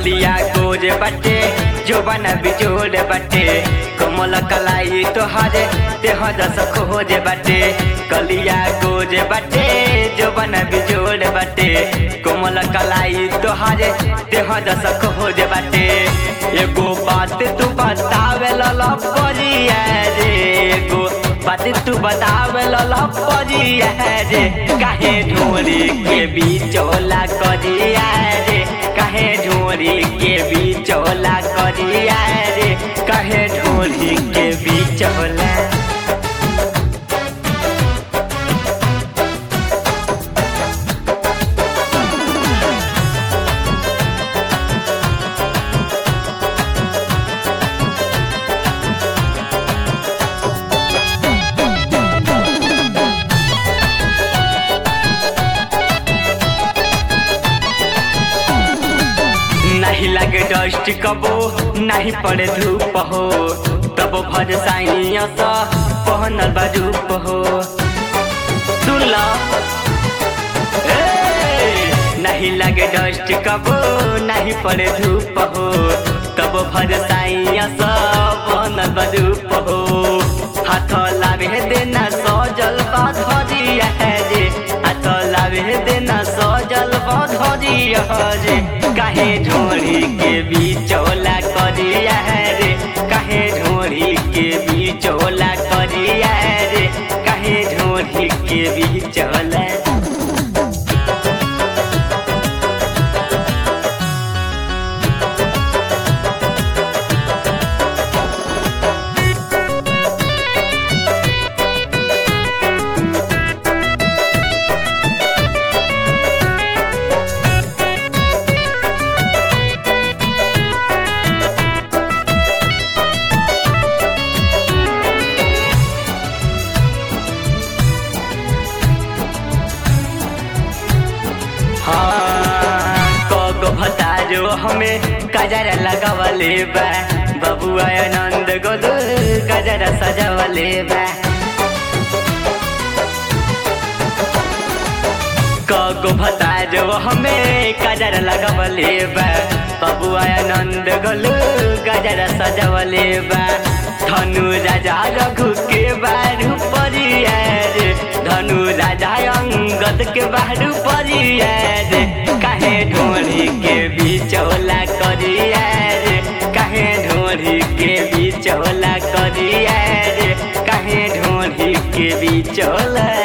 गलिया गोर बटे जोबन बिजोड़ बटे कमल कलाई तोहर देह दस खोज बटे गलिया गोर बटे जोबन बिजोड़ बटे कोमल कलाई तोहर देह दस खोज बटे एगो बात तू बतावे ललपरिया रे एगो बात तू बतावे ललपरिया रे काहे ढोरी के बिचौला करिया रे काहे ढोरी के बिचौला करिया रे काहे ढोरी के बिचौला नहीं लगे डस्ट कबो नहीं पड़े धूप हो तब भर साइनिया सा पहनल बा रूप हो सुन ला ए, नहीं लगे डस्ट कबो नहीं पड़े धूप हो तब भर साइया सा पहनल बा रूप हो हाथ लावे देना सजल बा धरिया रे हाथ लावे देना सजल बा धरिया रे काहे ढोरी के बिचौला करिया रे काहे ढोरी के बिचौला करिया रे काहे ढोरी के बिचौला हाँ, कगो भतारो हमें कजरा लगावले बा बबुआ आनंद गोलू कजरा सजावले बा कगो भतारो हमें कजरा लगावले बा बबुआ आनंद गोलू कजरा सजावले बा धनु राजा रघु के बारू परिया रे धनु राजा अंगद के बारू परिया रे काहे ढोरी के बिचौला करिया रे काहे ढोरी के बिचौला करिया रे काहे ढोरी के बिचौला